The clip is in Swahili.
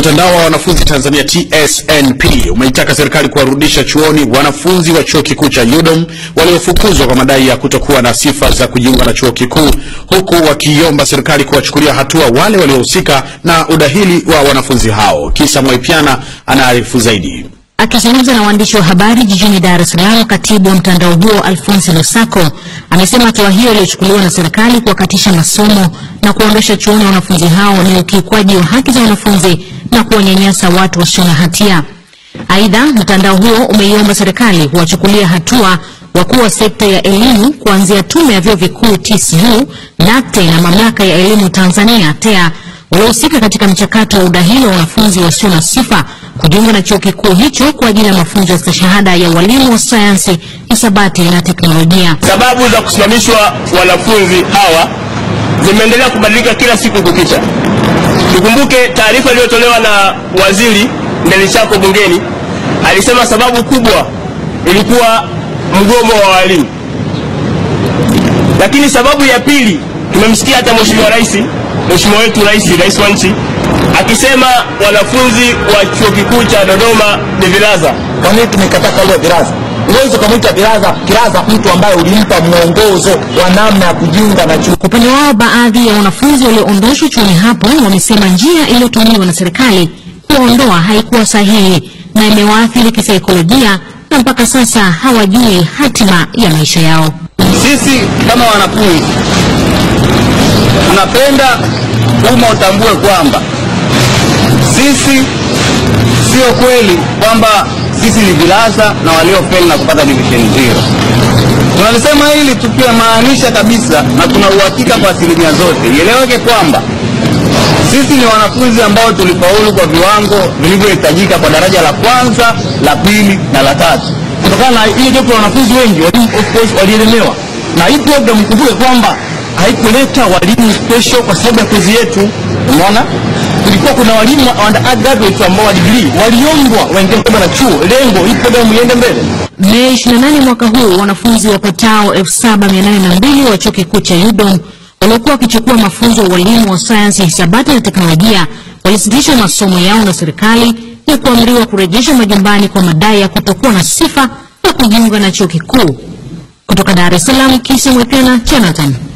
Mtandao wa wanafunzi Tanzania TSNP umeitaka serikali kuwarudisha chuoni wanafunzi wa chuo kikuu cha UDOM waliofukuzwa kwa madai ya kutokuwa na sifa za kujiunga na chuo kikuu, huku wakiomba serikali kuwachukulia hatua wale waliohusika na udahili wa wanafunzi hao. Kisa Mwaipiana anaarifu zaidi. Akizungumza na waandishi wa habari jijini Dar es Salaam, katibu wa mtandao huo Alphonse Lusako amesema hatua hiyo iliyochukuliwa na serikali kuwakatisha masomo na kuondosha chuoni wanafunzi hao ni ukiukwaji wa haki za wanafunzi na kuwanyanyasa watu wasio na hatia. Aidha, mtandao huo umeiomba serikali kuwachukulia hatua wakuu wa sekta ya elimu kuanzia tume ya vyuo vikuu TCU, NACTE na mamlaka ya elimu Tanzania TEA waliohusika katika mchakato wa udahili wa wanafunzi wasio na sifa kujiunga na chuo kikuu hicho kwa ajili ya mafunzo ya stashahada ya walimu wa sayansi, hisabati na teknolojia. Sababu za kusimamishwa wanafunzi hawa zimeendelea kubadilika kila siku kukicha. Tukumbuke taarifa iliyotolewa na Waziri Ndalichako bungeni, alisema sababu kubwa ilikuwa mgomo wa walimu, lakini sababu ya pili tumemsikia hata Mheshimiwa Rais, Mheshimiwa wetu Rais, Rais wa nchi akisema wanafunzi wa chuo kikuu cha Dodoma ni vilaza. Kwa nini tumekataa kauli ya vilaza? Huwezi ukamwita vilaza kilaza mtu ambaye ulimpa mwongozo wa namna ya kujiunga na chuo. Kwa upande wao, baadhi ya wanafunzi walioondoshwa chuoni hapo wamesema njia iliyotumiwa na serikali kuwaondoa haikuwa sahihi na imewaathiri kisaikolojia na mpaka sasa hawajui hatima ya maisha yao. Sisi kama wanafunzi tunapenda umma utambue kwamba sisi sio kweli kwamba sisi ni vilaza na waliofeli na kupata division zero. Tunalisema hili tukimaanisha kabisa na tuna uhakika kwa asilimia zote. Ieleweke kwamba sisi ni wanafunzi ambao tulifaulu kwa viwango vilivyohitajika kwa daraja la kwanza, la pili na la tatu. Kutokana na hiyo jopo la wanafunzi wengi walimu of course walielemewa, na hii program ikumbuke kwamba haikuleta walimu special kwa sababu ya kozi yetu. Umeona, kulikuwa kuna walimu wa undergraduates ambao wa degree waliombwa waingie mkataba na chuo, lengo hii program iende mbele. Mei 28 mwaka huu wanafunzi wapatao 7802 wa chuo kikuu cha UDOM waliokuwa wakichukua mafunzo ya ualimu wa sayansi, hisabati na teknolojia walisitisha masomo yao na serikali ya kuamriwa kurejesha majumbani kwa madai ya kutokuwa na sifa ya kujiunga na chuo kikuu. Kutoka Dar es Salaam, Kisi Mwekena, Jonathan.